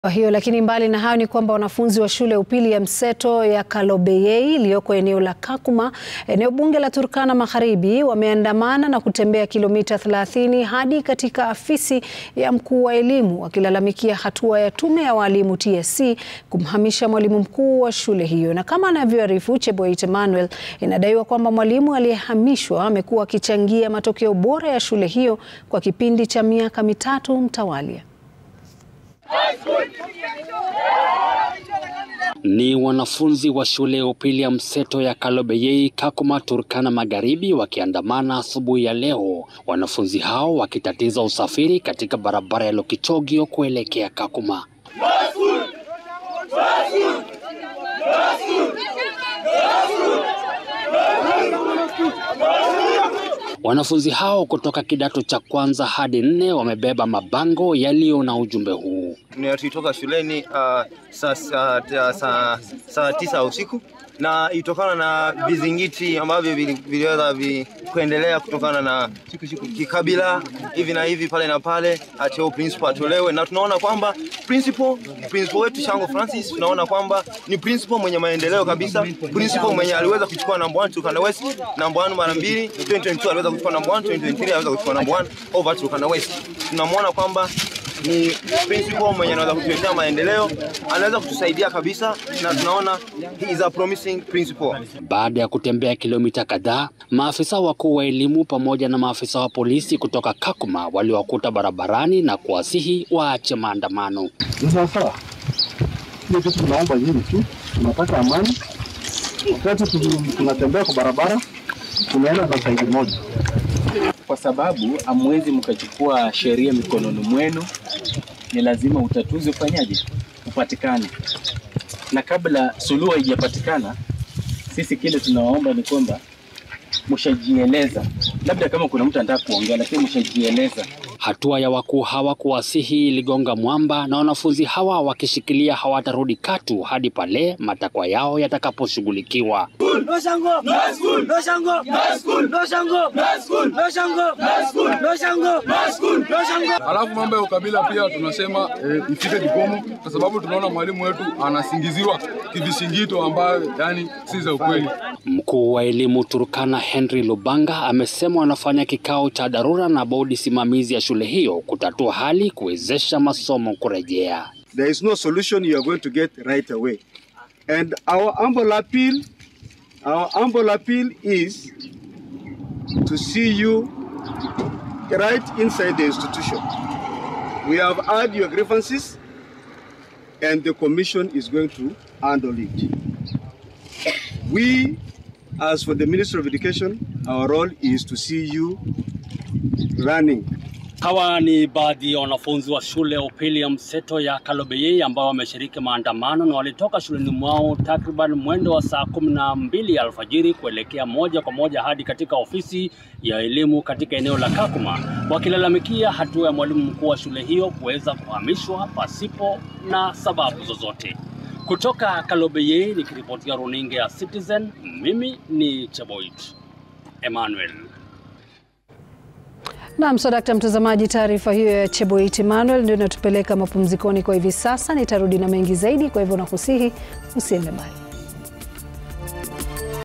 Kwa hiyo lakini mbali na hayo ni kwamba wanafunzi wa shule ya upili ya mseto ya Kalobeyei iliyoko eneo la Kakuma, eneo bunge la Turkana Magharibi, wameandamana na kutembea kilomita 30 hadi katika afisi ya mkuu wa elimu wakilalamikia hatua ya tume ya walimu TSC kumhamisha mwalimu mkuu wa shule hiyo. Na kama anavyoarifu Cheboit Emmanuel, inadaiwa kwamba mwalimu aliyehamishwa amekuwa akichangia matokeo bora ya shule hiyo kwa kipindi cha miaka mitatu mtawalia. Ni wanafunzi wa shule ya upili ya mseto ya Kalobeyei, Kakuma, Turkana Magharibi wakiandamana asubuhi ya leo. Wanafunzi hao wakitatiza usafiri katika barabara ya Lokichogio kuelekea Kakuma. Wanafunzi hao kutoka kidato cha kwanza hadi nne wamebeba mabango yaliyo na ujumbe huu. Tulitoka shuleni uh, saa sa, sa, sa tisa usiku na ilitokana na vizingiti ambavyo viliweza vi, kuendelea kutokana na kikabila hivi na hivi pale na pale, ati principal atolewe, na tunaona kwamba principal principal wetu Shango Francis, tunaona kwamba ni principal mwenye maendeleo kabisa, principal mwenye aliweza kuchukua number 1 Turkana West, number 1 mara mbili, 2022 aliweza kuchukua number 1, 2023 aliweza kuchukua number 1 over Turkana West. Tunamwona kwamba ni principal mwenye anaweza kutuletea maendeleo, anaweza kutusaidia kabisa, na tunaona he is a promising principal. Baada ya kutembea kilomita kadhaa, maafisa wakuu wa elimu pamoja na maafisa wa polisi kutoka Kakuma waliwakuta barabarani na kuwasihi waache maandamano. Sasa hiyo kitu tunaomba hili tu, tunataka amani. Wakati tunatembea kwa barabara, tunaenda kwa saidi moja kwa sababu hamwezi mkachukua sheria mikononi mwenu. Ni lazima utatuzi ufanyaje, upatikane, na kabla suluhu haijapatikana, sisi kile tunawaomba ni kwamba mshajieleza, labda kama kuna mtu anataka kuongea, lakini mshajieleza. Hatua ya wakuu hawa kuwasihi iligonga mwamba, na wanafunzi hawa wakishikilia hawatarudi katu hadi pale matakwa yao yatakaposhughulikiwa. Alafu mambo ya ukabila pia tunasema e, ifike kikomo, kwa sababu tunaona mwalimu wetu anasingiziwa kivishingito ambayo yani si za ukweli. Mkuu wa elimu Turkana Henry Lubanga amesema wanafanya kikao cha dharura na bodi simamizi ya shule hiyo kutatua hali kuwezesha masomo kurejea. There is no solution you are going to get right away. And our humble appeal, our humble appeal is to see you right inside the institution. We have heard your grievances and the commission is going to handle it. We, as for the Ministry of Education, our role is to see you running Hawa ni baadhi ya wanafunzi wa shule ya upili ya mseto ya Kalobeyei ambao wameshiriki maandamano na walitoka shuleni mwao takriban mwendo wa saa kumi na mbili ya alfajiri kuelekea moja kwa moja hadi katika ofisi ya elimu katika eneo la Kakuma wakilalamikia hatua ya mwalimu mkuu wa shule hiyo kuweza kuhamishwa pasipo na sababu zozote. Kutoka Kalobeyei nikiripotia runinga ya Citizen, mimi ni Cheboit Emmanuel. Naam, so dakta mtazamaji, taarifa hiyo ya Cheboit Emmanuel ndio inatupeleka mapumzikoni kwa hivi sasa. Nitarudi na mengi zaidi, kwa hivyo nakusihi usiende mbali.